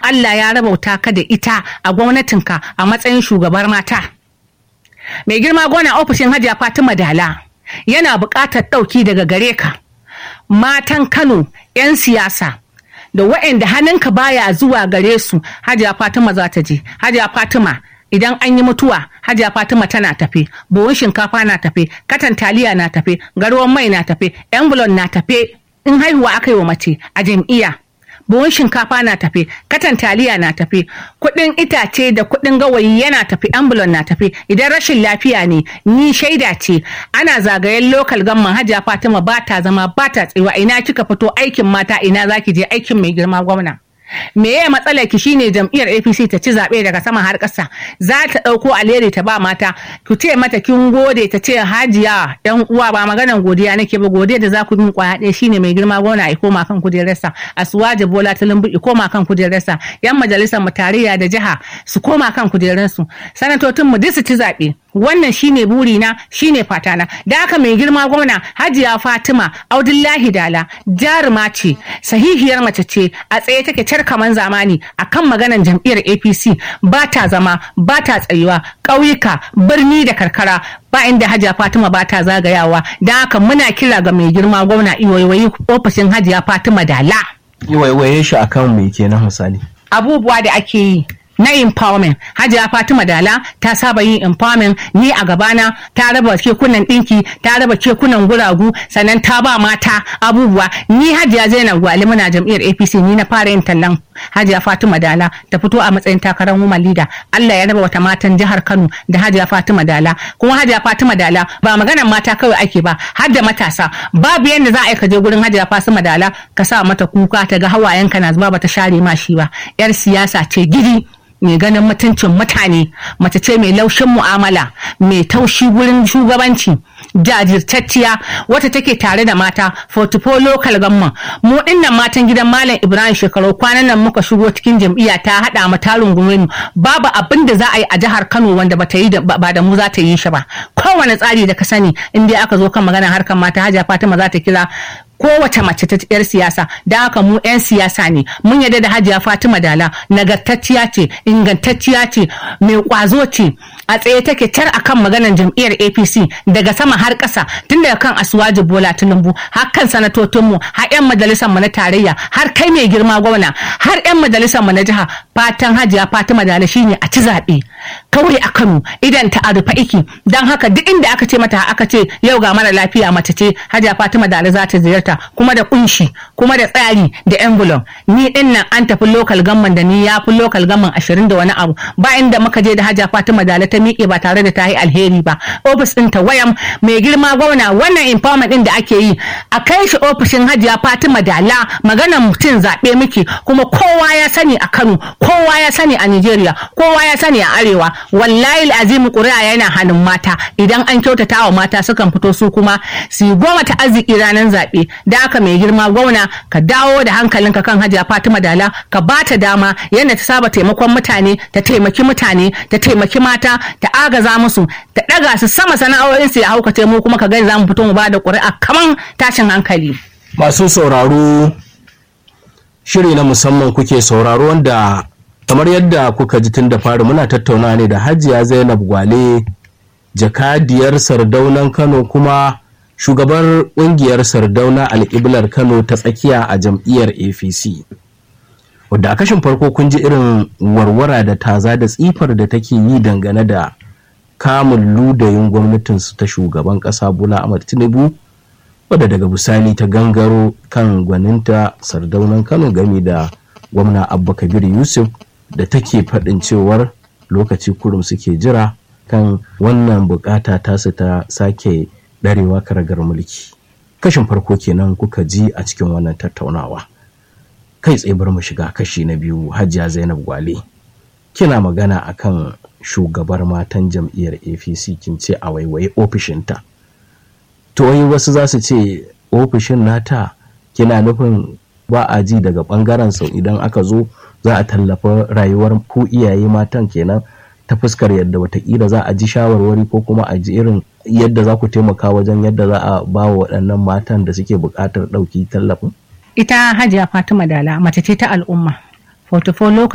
Allah ya rabauta ka da ita a gwamnatinka a matsayin shugabar mata mai girma gona ofishin hajiya fatima dala yana buƙatar ɗauki daga gare ka matan kano 'yan siyasa da waɗanda hannunka baya zuwa gare su hajiya fatima za ta je hajiya fatima idan an yi mutuwa hajiya fatima tana tafe buhun shinkafa na tafe katan taliya na tafe garuwan mai na tafe envelope na tafe in haihuwa aka yi wa mace a jam'iyya buhun shinkafa na tafe katan taliya na tafe kuɗin itace da kuɗin gawayi yana tafe ambulon na tafe idan rashin lafiya ne ni shaida ce ana zagayen lokal gamman hajiya fatima ba ta zama ba ta tsewa ina kika fito aikin mata ina zaki je aikin mai girma gwamna me ya matsalar ki shine jam'iyyar APC ta ci zaɓe daga sama har ƙasa za ta ɗauko alheri ta ba mata ku ce mata kin gode ta ce hajiya yan uwa ba maganan godiya nake ba godiya da za ku bin kwaya ɗaya shine mai girma gona ya koma kan kujerarsa asuwaje bola tulumbu ya koma kan kujerarsa yan majalisar mu tarayya da jiha su koma kan kujerarsu sanatocin mu duk su ci zaɓe wannan shine burina shine fatana da haka mai girma gwamna hajiya fatima audullahi dala jaruma ce sahihiyar mace ce a tsaye take car kaman zamani akan maganan jam'iyyar apc ba ta zama ba ta tsayuwa ƙauyuka birni da karkara ba inda hajiya fatima ba ta zagayawa don haka muna kira ga mai girma gwamna iwaiwayi ofishin hajiya fatima dala waiwaye shi akan me kenan misali abubuwa da ake yi na empowerment hajiya fatima dala ta saba yin empowerment ni a gabana ta raba kekunan dinki ta raba kekunan guragu sannan ta ba mata abubuwa ni hajiya zainab gwali muna jam'iyyar apc ni na fara yin tallan hajiya fatima dala ta fito a matsayin takarar woman leader allah ya raba wata matan jihar kano da hajiya fatima dala kuma hajiya fatima dala ba maganar mata kawai ake ba har da matasa babu yadda za a yi ka je gurin hajiya fatima dala ka sa mata kuka ta ga hawayenka na zuba ba ta share ma shi ba yar siyasa ce gidi mai ganin mutuncin mutane mace ce mai laushin mu'amala mai taushi wurin shugabanci jajirtacciya wata take tare da mata 44 local gamman mu dinnan matan gidan malam ibrahim shekaru kwanan nan muka shigo cikin jam'iyya ta hada mu tarin mu babu abin da za a yi a jihar kano wanda bata yi ba da mu za ta yi shi ba kowane tsari da ka sani in dai aka zo kan magana harkar mata hajiya fatima za ta kira kowace mace ta yar siyasa da haka mu 'yan siyasa ne mun yarda da hajiya fatima dala nagartacciya ce ingantacciya ce mai kwazo ce a tsaye take tar akan maganar jam'iyyar apc daga sama har ƙasa tun daga kan asuwaji bola tinubu har kan sanatocinmu har 'yan majalisar mu na tarayya har kai mai girma gwamna har 'yan majalisar mu na jiha fatan hajiya fatima dala shine a ci zaɓe kawai a kano idan ta arufa iki don haka duk inda aka ce mata aka ce yau ga mara lafiya mace ce hajiya fatima dala za ta ziyarta kuma da kunshi kuma da tsari da envelope ni din nan an tafi local gamman da ni ya fi local gamman ashirin da wani abu ba inda muka je da hajiya fatima dala ta miƙe ba tare da ta yi alheri ba ofis din ta wayam mai girma gwamna wannan empowerment din da ake yi a kai shi ofishin hajiya fatima dala maganar mutum zaɓe miki kuma kowa ya sani a kano kowa ya sani a nigeria kowa ya sani a arewa wallahi azimu ƙuri'a yana hannun mata idan an kyautata wa mata sukan fito su kuma su yi goma ta arziki ranar zaɓe da aka mai girma gwamna ka dawo da hankalinka kan hajiya fatima dala ka ba ta dama yadda ta saba taimakon mutane ta taimaki mutane ta taimaki mata ta agaza musu ta ɗaga su sama sana'o'in su ya haukace mu kuma ka gani za mu fito mu ba da ƙuri'a kaman tashin hankali. masu sauraro shiri na musamman kuke sauraro wanda kamar yadda kuka ji tun da fari muna tattauna ne da hajiya zainab gwale jakadiyar sardaunan kano kuma shugabar ƙungiyar sardauna alƙiblar kano ta tsakiya a jam'iyyar apc wadda a kashin farko kun ji irin warwara da taza da tsifar da take yi dangane da kamun ludayin gwamnatinsu ta shugaban ƙasa bola ahmad tinubu wadda daga bisani ta gangaro kan gwaninta sardaunan kano game da gwamna abba kabir yusuf da take faɗin cewar lokaci kurum suke jira kan wannan bukata tasu ta sake ɗarewa karagar mulki kashin farko kenan kuka ji a cikin wannan tattaunawa kai tsaye bar mu shiga kashi na biyu hajiya zainab gwale kina magana akan shugabar matan jam'iyyar apc kin ce a waiwaye ofishinta to wai wasu za su ce ofishin nata kina nufin ba a ji daga bangaren sau idan aka zo za a tallafa rayuwar ku iyaye matan kenan ta fuskar yadda watakila za a ji shawarwari ko kuma a ji irin yadda za ku taimaka wajen yadda za a ba wa waɗannan matan da suke buƙatar ɗauki tallafin? Ita Hajiya Fatima Dala mace ce ta al'umma. 44